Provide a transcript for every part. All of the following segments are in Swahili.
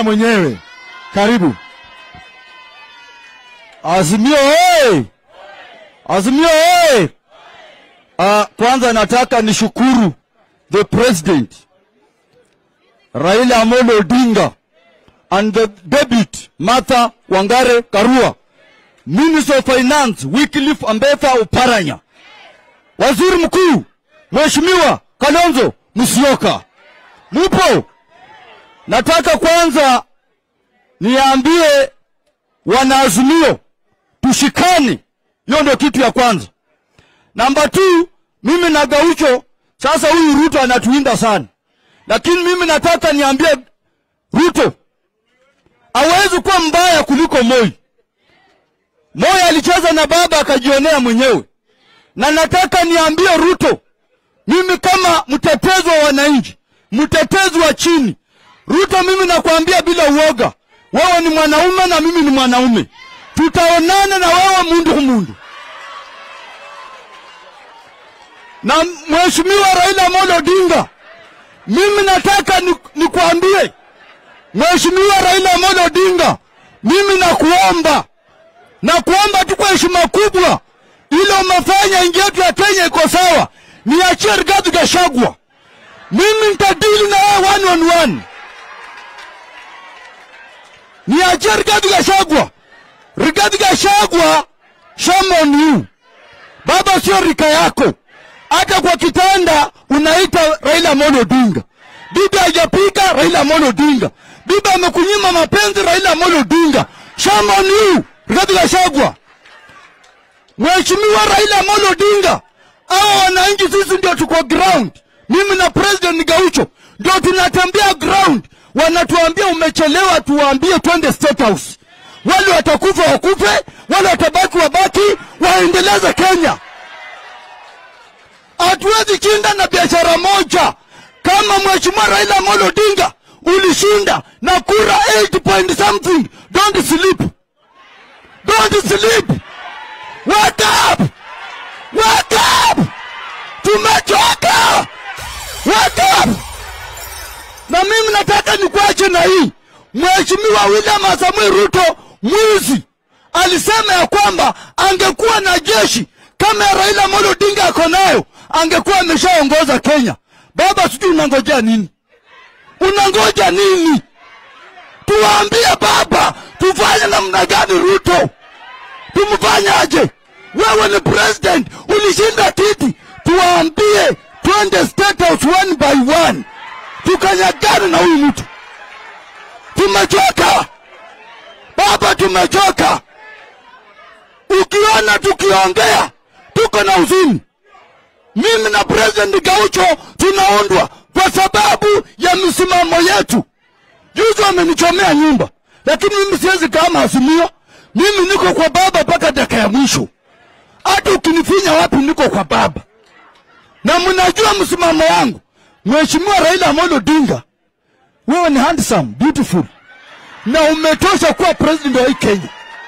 mwenyewe. Karibu. Azimio hey! Azimio hey! Uh, kwanza nataka nishukuru the president Raila Amolo Odinga and the deputy Martha Wangare Karua, Minister of Finance Wycliffe Ambetha Oparanya, Waziri Mkuu Mheshimiwa Kalonzo Musyoka. Mupo? Nataka kwanza niambie wanaazimio tushikane. Hiyo ndio kitu ya kwanza. Namba two, mimi na Gaucho, sasa huyu Ruto anatuinda sana, lakini mimi nataka niambie Ruto hawezi kuwa mbaya kuliko Moi. Moi alicheza na baba akajionea mwenyewe, na nataka niambie Ruto, mimi kama mtetezi wa wananchi, mtetezi wa chini, Ruto, mimi nakwambia bila uoga, wewe ni mwanaume na mimi ni mwanaume, tutaonana na wewe mundu kumundu. Na mheshimiwa Raila Amolo Odinga, mimi nataka ni- nikwambie mheshimiwa Raila Amolo Odinga, mimi nakuomba na kuomba tu kwa heshima kubwa, ile umefanya nchi yetu ya Kenya iko sawa, niachie Rigathi Gachagua, mimi nitadili na wewe one on one. Niachie Rigathi Gachagua. Rigathi Gachagua, shame on you. Baba sio rika yako, hata kwa kitanda unaita Raila Amolo Odinga. Bibi hajapika Raila Amolo Odinga. Bibi amekunyima mapenzi Raila Amolo Odinga. Shame on you, Rigathi Gachagua. Mheshimiwa Raila Amolo Odinga, hawa wananchi sisi ndio tuko ground. Mimi na President Gaucho ndio tunatembea ground, wanatuambia umechelewa, tuwaambie twende State House. Wale watakufa wakufe, wale watabaki wabaki, waendeleze Kenya. Hatuwezi shinda na biashara moja. Kama Mheshimiwa Raila Amolo Odinga ulishinda na kura 8 point something, don't sleep, don't sleep. Wake up! Wake up! Tumechoka! Wake up! Na mimi nataka nikuache na hii. Mheshimiwa William Samoei Ruto mwizi alisema ya kwamba angekuwa na jeshi kama ya Raila Amolo Odinga ako nayo, angekuwa ameshaongoza Kenya. Baba, sijui unangojea nini? Unangoja nini? Tuwaambie baba, tufanye namna gani Ruto? tumfanyaje? Wewe ni president, ulishinda kiti, tuwaambie twende State House one by one, tukanyagane na huyu mtu. Tumechoka baba, tumechoka. Ukiona tukiongea tuko na huzuni. Mimi na president Gaucho tunaundwa kwa sababu ya misimamo yetu. Juzi wamenichomea nyumba, lakini mimi siwezi kama Azimio. Mimi niko kwa baba mpaka dakika ya mwisho. Hata ukinifinya wapi, niko kwa baba, na mnajua msimamo wangu. Mheshimiwa Raila Amolo Odinga, wewe ni handsome, beautiful, na umetosha kuwa president wa hii Kenya.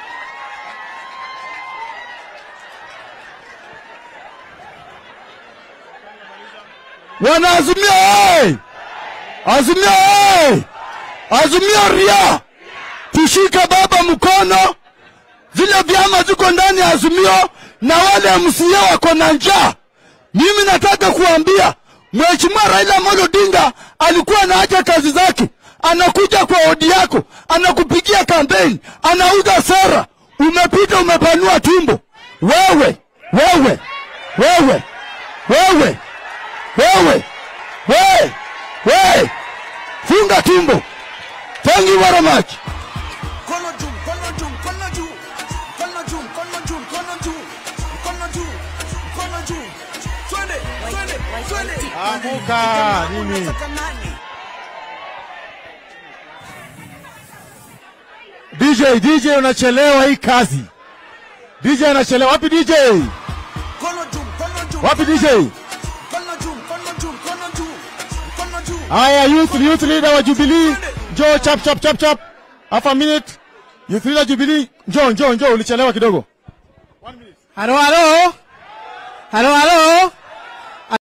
Wanaazimia hey! Azimia hey! Azimia ria, tushike baba mkono. Zile vyama ziko ndani ya Azimio na wale MCA wako na njaa. Mimi nataka kuambia Mheshimiwa Raila Amolo Odinga alikuwa anaacha kazi zake, anakuja kwa odi yako, anakupigia kampeni, anauza sera. Umepita umepanua tumbo. Wewe, wewe, wewe, wewe, wewe, wewe, wewe, funga tumbo. Thank you very much. Mkono juu, mkono juu, mkono juu. Mkono juu, mkono juu, mkono juu. Mkono juu, mkono juu. Twende, twende, twende. Amuka nini? Unataka nani? DJ, DJ unachelewa hii kazi. DJ anachelewa. Wapi DJ? Mkono juu, mkono juu. Wapi DJ? Mkono juu, mkono juu, mkono juu. Mkono juu. Haya, youth, youth leader wa Jubilee, njoo chap chap chap chap. Half a minute. Youth leader Jubilee, njoo njoo njoo, ulichelewa kidogo. Halo, halo, halo, halo.